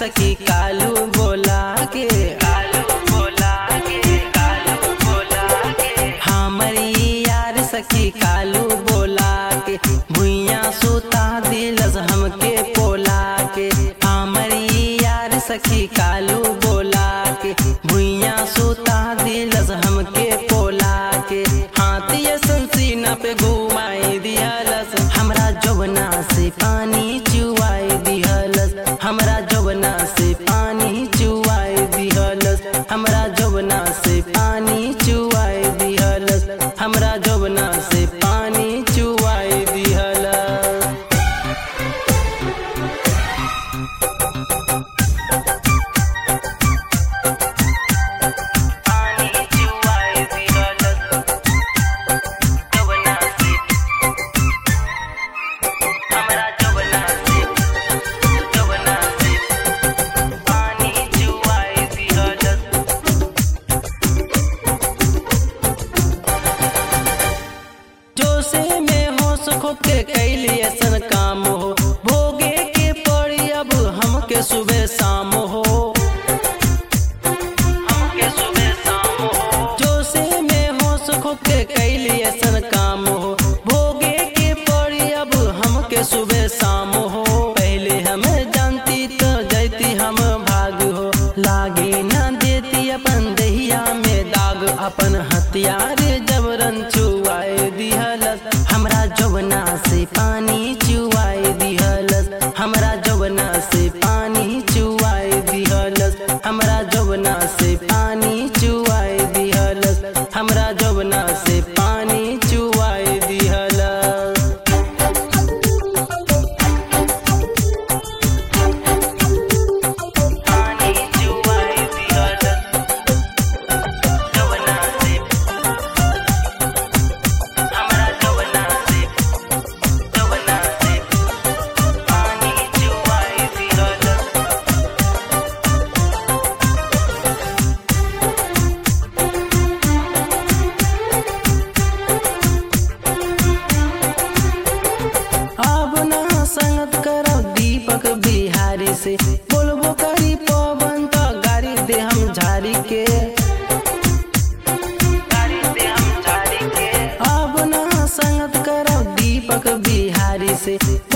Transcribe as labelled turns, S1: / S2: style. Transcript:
S1: सखी कालू बोला के कालू बोला के कालू बोला के हमरी यार सखी कालू बोला के भुइया सुता दिलस हमके पोला के हमरी यार सखी कालू बोला के भुइया सुता दिलस हमके पोला के हाथिया संसीना पे घुमाई दिहलस हमरा जवना से पानी चुआई दिहलस हमरा जवना से पानी चुआई दिहलस हमरा जवना से पानी चुआई दिहलस हमरा जवना से पानी चुआई दिहलस पानी चुआई दिहलस जवना से हमरा जवना से जवना से पानी चुआई दिहलस जोसे में हो सुख के कैली ऐसन काम हो भोगे के पड़ी अब हमके सुबह शाम हो हमके सुबह शाम हो जोसे में हो सुख के कैली ऐसन काम हो भोगे के पड़ी अब हमके सुबह शाम हो पहले हम जानती तो जैती हम भाग हो लागे ना देती अपन दहिया में दाग अपन हथियार जबरन चुआए दिहलस हमरा जवना से पानी चुआए दिहलस हमरा जवना से पानी चुआए दिहलस हमरा जवना से पानी चुआए दिहलस हमरा जवना से पानी चुआए दिहलस पानी चुआए दिहलस जवना से हमरा जवना से जवना से पानी चुआए दिहलस अब ना संगत करब दीपक बिहारी से बोलबो करी पवन तो गाड़ी दे हम झाड़ी के गाड़ी दे हम झाड़ी के अब ना संगत करब दीपक बिहारी से